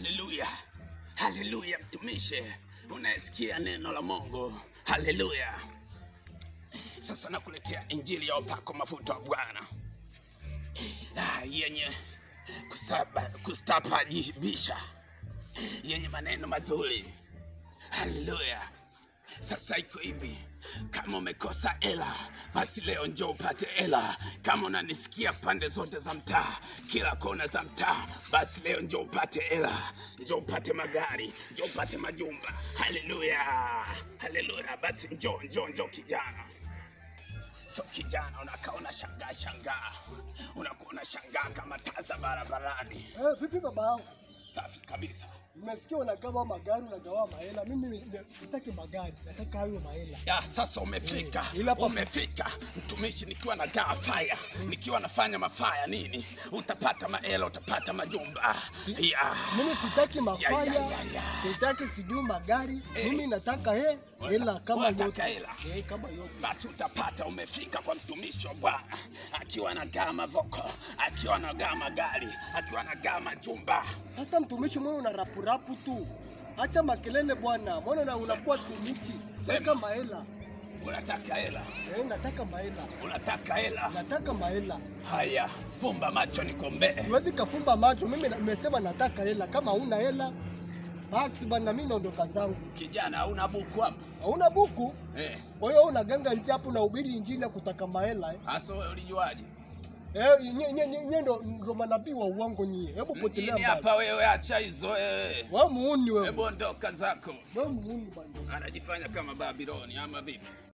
Haleluya, haleluya, mtumishi, unasikia neno la Mungu. Haleluya. Sasa nakuletea injili ya upako mafuta wa Bwana Ah, yenye kusaba- kustababisha, yenye maneno mazuri. Haleluya. Sasa iko hivi, kama umekosa hela, basi leo njoo upate hela. Kama unanisikia pande zote za mtaa, kila kona za mtaa, basi leo njoo upate hela, njoo upate magari, njoo upate majumba. Haleluya, haleluya. Basi njoo, njoo, njoo kijana. So kijana, unakaa unashangaa shangaa, unakuwa unashangaa kama taa za barabarani. Eh, vipi baba yangu? Safi kabisa. Nimesikia unagawa magari, unagawa mahela. Mimi ni- ni- sitaki magari, nataka hayo mahela. Ya, sasa umefika, Eh, ila pa- umefika mtumishi, nikiwa na gaa faya, nikiwa nafanya mafaya nini, utapata maela, utapata majumba ya Mimi sitaki Ya, mafaya, ya, ya, ya. sitaki sijui magari. Eh. Mimi nataka he hela kama unataka yote. hela? Eh, kama yote. basi utapata. Umefika kwa mtumishi wa Bwana akiwa anagaa mavoko, akiwa anagaa magari, akiwa anagaa majumba. Sasa mtumishi mwe una rapu rapu tu. Acha makelele bwana. Mbona na unakuwa simichi? Sema. Nataka mahela. Unataka hela, Eh, nataka mahela. unataka hela. Nataka mahela. Haya, fumba macho nikombee. Siwezi kafumba macho. Mimi na- nimesema nataka hela. Kama huna hela basi bwana, mimi naondoka zangu. Kijana, hauna buku hapa Hauna buku? eh? Kwa hiyo unaganga nje hapo na ubiri injili ya kutaka mahela eh? Hasa wewe ulijuaje? Eh, nye, nye, nye, nye ndo, ndo manabii wa uongo nyie. Hebu potelea Mjini mbali. hapa wewe, acha hizo wewe. Wewe muuni wewe. Hebu ondoka zako. Wewe muuni bwana. Anajifanya kama Babiloni ama vipi?